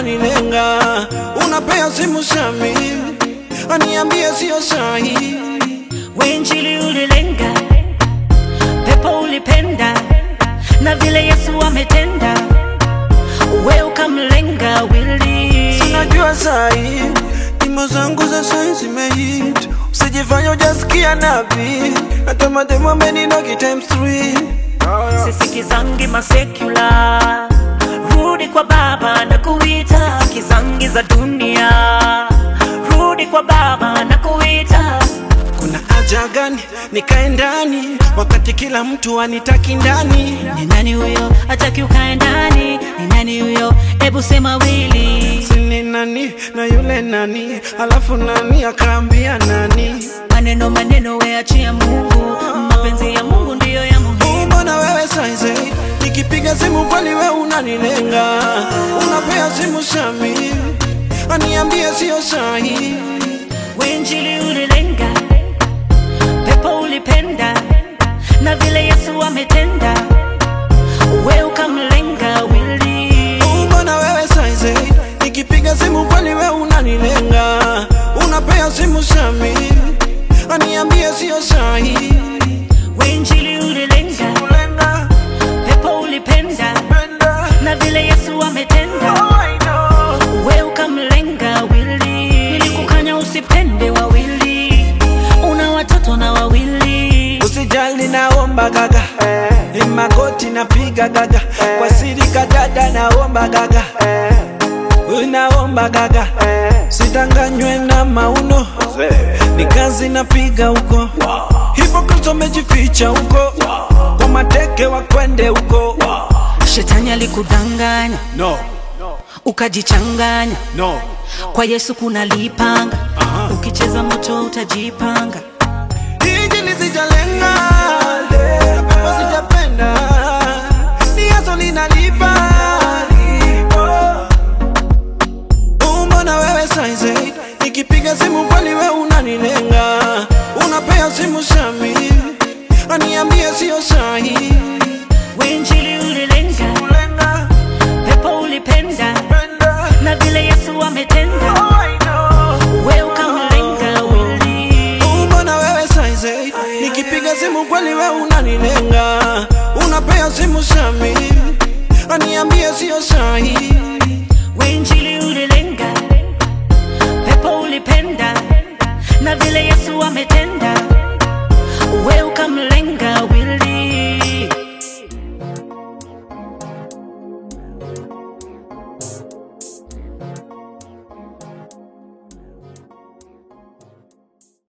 unanilenga, unapea simu Shami, aniambie sio sahi. Wenjili ulilenga, pepo ulipenda, na vile Yesu ametenda, we ukamlenga wili. Sinajua sahi nyimbo zangu za sai zimehit, usijifanya hujasikia nabii, hata mademu ameninogi times three. Sisikizangi masekula, rudi kwa Baba na kuita. Sisikizangi za dunia, rudi kwa Baba na kuita. Kuna haja gani nikae ndani wakati kila mtu anitaki ndani? Ni nani huyo hataki ukae ndani? Ni nani huyo? Ebu sema wili. Sini nani na yule nani, alafu nani akaambia nani? Maneno maneno, we achia Mungu, mapenzi ya Mungu ndiyo ya muhimu. Mbona wewe saizi nikipiga simu kweli we unanilenga, unapea simu Shami, aniambie sio sahi. Wenjili ulilenga, pepo ulipenda, na vile Yesu ametenda, we ukamlenga wili. Mbona wewe saizi nikipiga simu kweli we unanilenga, unapea simu Shami, aniambie sio sahi. Wenjili ulilenga, Kulenga, pepo ulipenda, penda, na vile Yesu ametenda, oh, I know. we ukamlenga wili. Nilikukanya usipende wawili, una watoto na wawili. Usijali naomba gaga ni magoti napiga gaga kwa siri kadada naomba gaga unaomba gaga sidanganywe na mauno ni kazi napiga huko hivyo Kristo amejificha huko kwa mateke wakwende huko Shetani alikudanganya no, ukajichanganya, no. kwa Yesu kuna lipanga, ukicheza moto utajipanga. Hiji lisijalenga na pepo sijapenda ni yaso linalipa Mbona wewe saizi nikipiga simu kweli we unanilenga, unapea simu Shami, aniambie sio sahi. Wenjili ulilenga, Kulenga, pepo ulipenda, penda, na vile Yesu ametenda, oh, I know. we ukamlenga wili. Mbona wewe saizi nikipiga simu kweli we unanilenga, unapea simu Shami, aniambie sio sahi. Wenjili ulilenga, pepo ulipenda, na vile Yesu ametenda